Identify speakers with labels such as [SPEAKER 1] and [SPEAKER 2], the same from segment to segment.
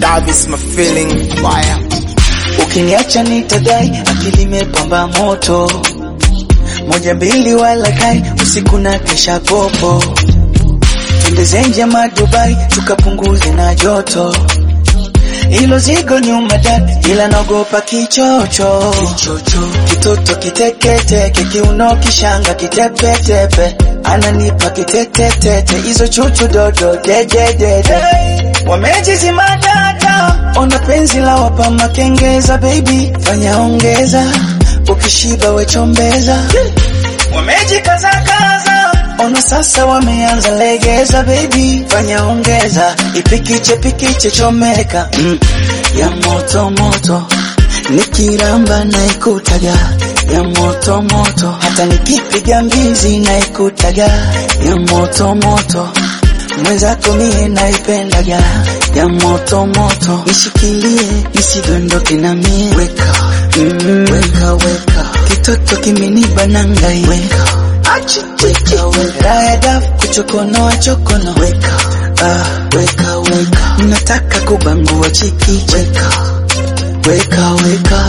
[SPEAKER 1] Love is my feeling fire.
[SPEAKER 2] Ukiniacha nitadai, akili imepamba moto, moja mbili wala kai, usiku na kesha popo, twende zenje madubai, tukapunguze na joto, ilo zigo nyuma dad, ila naogopa kichocho, kitoto kiteketeke, kiuno kishanga kitepetepe, ananipa kiteketete, hizo chuchu dodo dededede, wamejizima data, ona penzi la wapa makengeza, baby fanya ongeza, ukishiba wechombeza, wamejikazakaza Ona sasa wameanza legeza, baby fanya ongeza, ipikiche pikiche chomeka mm. ya moto moto, nikiramba na ikutaga ya moto moto, hata nikipiga mbizi na ikutaga ya moto moto, mwenzako mie naipendaga ya moto moto, nishikilie nisidondoke na mie weka mm. weka weka, kitoto kimeniba nangai weka achi weka weka, raya daf kuchokonoa chokono weka ah, weka weka, nataka kubangua chiki weka weka weka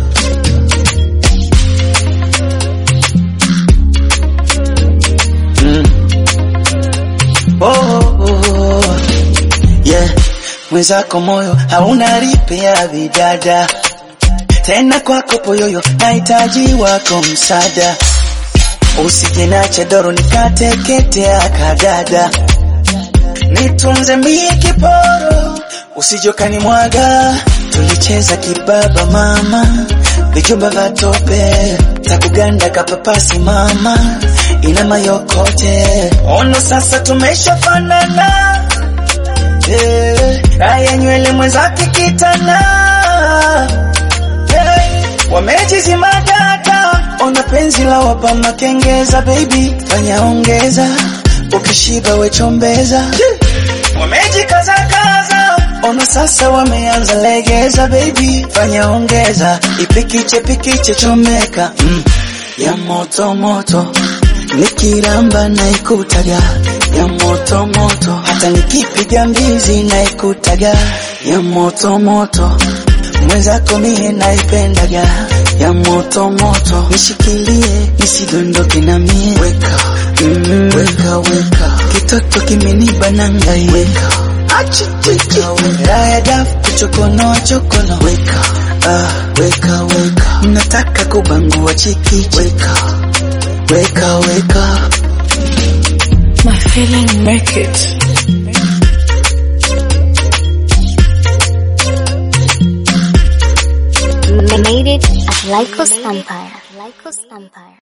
[SPEAKER 2] mm. oh, oh, oh. yeah. mwenzako moyo hauna ripe ya vidada tena kwako poyoyo nahitaji wako msaada usijinache doro nikateketea kadada nitunze mie kiporo usijokani mwaga tulicheza kibaba mama vijumba vya tope takuganda kapapasi mama ina mayokote ono sasa tumeshafanana eh, raya nywele mwenzake kitana eh, wamejizima data ona penzi la wapa makengeza baby fanya ongeza ukishiba wechombeza wamejikazakaza ona sasa wameanza legeza baby fanya ongeza ipikiche pikiche chomeka mm. ya moto moto nikiramba na ikutaga ya moto moto hata nikipiga mbizi na ikutaga ya moto moto mwenzako mie naipendaga ya moto moto nishikilie nisidondoke na mie weka mm, weka weka kitoto kimeniba nangai weka achi weka weka raya daf kuchokonoa chokono weka ah, weka weka nataka kubangua chiki weka weka weka
[SPEAKER 3] My feeling make it.
[SPEAKER 4] Made it at Lycos Empire. Lycos Empire.